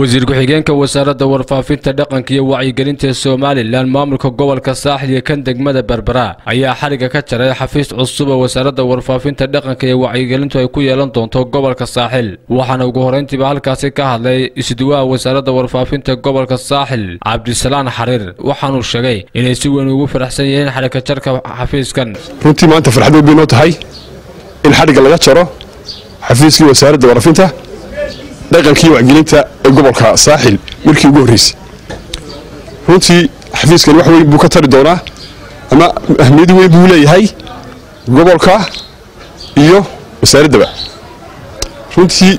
wasiir ku-xigeenka wasaaradda warfaafinta dhaqanka iyo wacyigelinta ee somalilan maamulka gobolka saaxil iyo kan degmada berbera ayaa xadhigga ka jaray xafiis cusub oo wasaaradda warfaafinta dhaqanka iyo wacyigelintu ay ku yeelan doonto gobolka saaxil waxaana ugu horrayntiiba halkaasi ka hadlay isduwaha wasaaradda warfaafinta gobolka saaxil cabdisalaan xariir waxaanuu sheegay inay si weyn ugu faraxsan yihiin xadhigka jarka xafiiskan runtii maanta farxad weyn bay noo tahay in xadhigga laga jaro xafiiskii wasaaradda warfaafinta dhaqankii wacgelinta ee gobolka saaxil markii ugu horreysay runtii xafiiskan wax weyn buu ka tari doonaa ama ahmiyad weyn buu leeyahay gobolka iyo wasaaraddaba runtii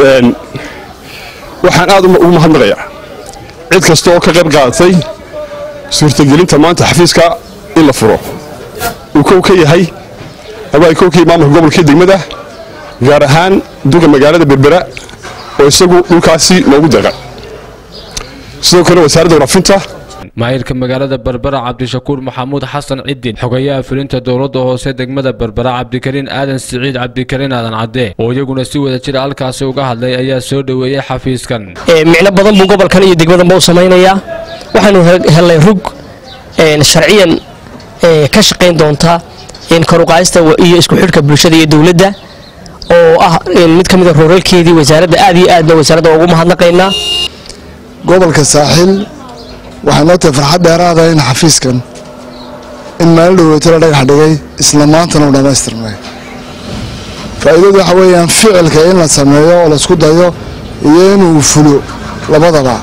waxaan aad ugu mahadnaqayaa cid kasta oo ka qayb qaadatay suurtagelinta maanta xafiiska in la furo uu kow ka yahay ama ay kow ka yahay maamulka gobolkii degmada gaar ahaan duqa magaalada berbera oo isagu dhulkaasi loogu deeqay sidoo kale wasaaradda waraafinta maayirka magaalada berbera cabdishakuur maxamuud xasan cidin xogayaha fulinta dowladda hoose degmada berbera cabdikariin aadan siciid cabdikariin aadan cadde oo iyaguna si wada jira halkaasi uga hadlay ayaa soo dhoweeyey xafiiskan micno badan buu gobolkan iyo degmadanba u samaynayaa waxaanu helnay rug sharciyan ka shaqayn doonta karuqaayista iyo isku xidhka bulshada iyo dowladda oo ah mid ka mida rooralkeedii wasaaradda aad iyo aadna wasaaradda ugu mahadnaqaynaa gobolka saaxil waxaa noo tahay farxad dheeraada in xafiiskan in maalin dhoweyto la dhagax dhigay isla maantana u dhammaystirmay faa'iidadu waxa weeyaan ficilka in la sameeyo oo laisku dayo iyo inuu fulo labadaba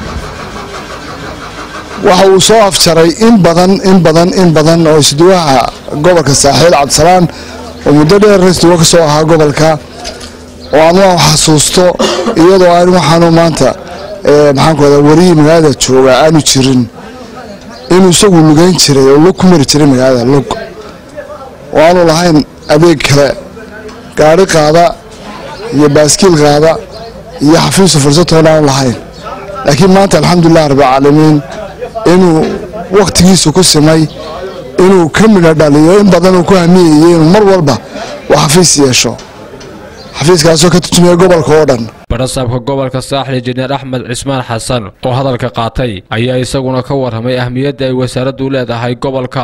waxa uu soo afjaray in badan in badan in badan oo isduwaha gobolka saaxiil cabdisalaan oo muddo dheer isduwa ka soo ahaa gobolka oo aan waa xasuusto iyadoo aan waxaanu maanta maxaankuada warihii magaalada jooga aanu jirin inuu isagu lugayn jiray oo lug ku mari jiray magaalada lug oo aanu lahayn adeeg kale gaari qaada iyo baaskiil qaada iyo xafiisu fursatoona aanu lahayn laakiin maanta alxamdulilah rabbilcaalamiin inuu wakhtigiisu ku simay inuu ka midha dhaliyo in badan uu ku hamiyayey inuu mar walba uu xafiis yeesho xafiiskaasoo ka turjumaya gobolka oo dhan barasaabka gobolka saaxil injineer axmed cismaan xasan oo hadalka qaatay ayaa isaguna ka warramay ahmiyadda ay wasaaraddu leedahay gobolka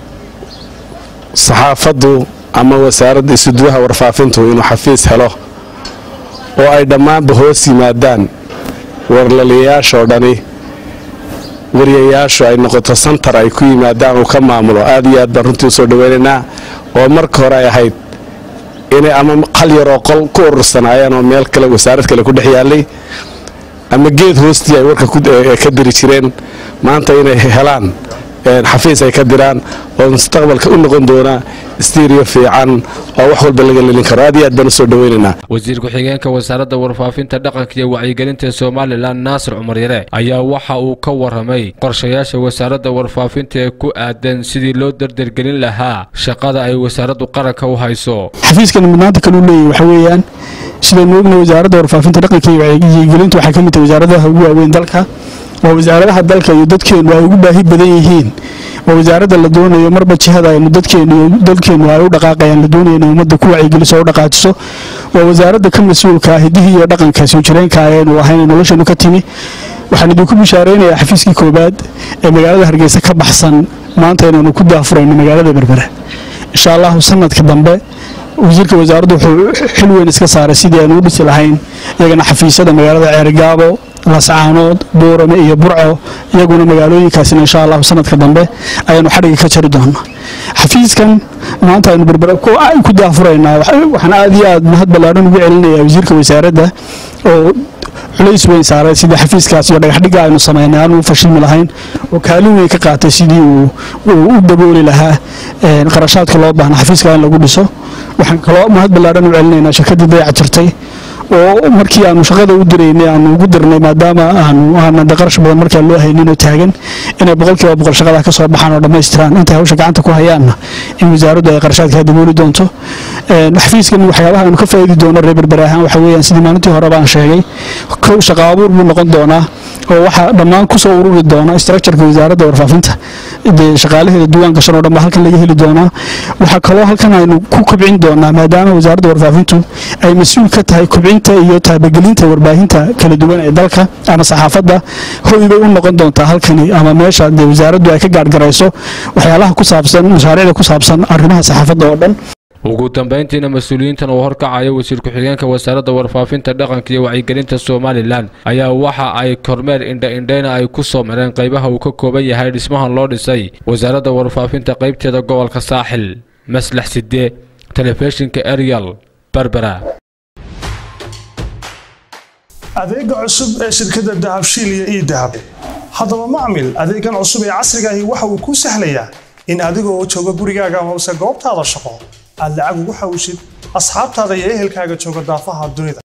saxaafaddu ama wasaaradda isuduwaha warfaafintu inuu xafiis helo oo ay dhammaanba hoos yimaadaan warlaliyayaashoo dhani wariyayaashu ay noqoto santar ay ku yimaadaan uu ka maamulo aad iyo aad baan runtii usoo dhaweynaynaa oo marka hore ay ahayd inay ama qal yaroo qol ku urursanaayeen oo meel kale wasaarad kale ku dhex yaallay ama geed hoostii ay warka ka diri jireen maanta inay helaan xafiis ay ka diraan oo mustaqbalka u noqon doona stiiriyo fiican oo wax walba laga lelin karo aad iyo aad baan usoo dhaweynaynaa wasiir ku-xigeenka wasaaradda warfaafinta dhaqanka iyo wacyigelinta somalilan naasir cumar yare ayaa waxa uu ka warramay qorshayaasha wasaaradda warfaafinta ee ku aadan sidii loo dardargelin lahaa shaqada ay wasaaraddu qaranka u hayso xafiiskan mudnaanta kaluu leeyahy waxa weeyaan sidaynu ognahay wasaaradda warfaafinta dhaqanka iyo wacyigelinta waxaa ka mid tahay wasaaradaha ugu waaweyn dalka waa wasaaradaha dalka iyo dadkeennu ay ugu baahi badan yihiin waa wasaaradda la doonayo marba jihada aynu dadkeennu iyo dalkeennu ay u dhaqaaqayaan la doonayo inay ummadda ku wacyigeliso oo u dhaqaajiso waa wasaaradda ka mas-uulka ah hiddihii iyo dhaqanka soo jireenka ayaynu ahayn nolosheenu ka timi waxaan idinku bishaaraynayaa xafiiskii koowaad ee magaalada hargeysa ka baxsan maanta inaynu ku daafurayno magaalada berbera insha allahu sanadka dambe wasiirka wasaaraddu wuxuu xil weyn iska saaray sidii aynu u dhisi lahayn iyagana xafiisyada magaalada ceerigaabo lascaanood buurame iyo burco iyaguna magaalooyinkaasina insha allahu sanadka dambe ayaanu xadhigga ka jari doonaa xafiiskan maanta aynu berbera ku daafuraynaa waxaan aad iyo aad mahad ballaadhan ugu celinayaa wasiirka wasaaradda oo culays weyn saaray sidii xafiiskaas iyo dhagaxdhigga aynu samaynay aanu u fashilmi lahayn oo kaalin weyn ka qaatay sidii uu u dabooli lahaa qarashaadka loo baahna xafiiska in lagu dhiso waxaan kaloo mahad ballaadhan u celinaynaa shirkaddii dayaca jirtay oo markii aanu shaqada u diraynay aanu ugu dirnay maadaama aanu aanan qarash badan markaa loo haynin oo taagan inay boqolkiiba boqol shaqadaa ka soo baxaan oo dhammaystiraan intay hawsha gacanta ku hayaanna in wasaaraddu ay qarashaadkaa dabooli doonto xafiiskan waxyaabaha aanu ka faa'idi doono reer berbera ahaan waxa weeyaan sidii maalintii hore baan sheegay kow shaqo abuur buu noqon doonaa oo waxaa dhammaan kusoo ururi doona structureka wasaaradda warfaafinta dee shaqaalaheeda diiwaan gashan oo dhan baa halkan laga heli doonaa waxaa kaloo halkan aynu ku kobcin doonaa maadaama wasaaradda warfaafintu ay mas-uul ka tahay kobcin kobcinta iyo taabagelinta warbaahinta kala duwan ee dalka ama saxaafadda hoy bay u noqon doontaa halkani ama meesha dee wasaaraddu ay ka gaargarayso waxyaalaha ku saabsan mashaariicda ku saabsan arrimaha saxaafadda oo dhan ugu dambayntiina mas-uuliyiintan uu horkacaya wasiir ku-xigeenka wasaaradda warfaafinta dhaqanka iyo wacyigelinta somalilan ayaa waxa ay kormeer indha-indhayna ay ku soo mareen qaybaha uu ka kooban yahay dhismahan loo dhisay wasaaradda warfaafinta qaybteeda gobolka saaxil maslax sidee telefishinka arial berbera adeega cusub ee shirkadda dahabshiil iyo ii dahab haddaba macmil adeegan cusub ee casrigaahi waxa uu kuu sahlayaa in adigoo jooga gurigaaga hoose goobtaada shaqo aad lacag ugu xawshid asxaabtaada iyo ehelkaaga jooga daafaha dunida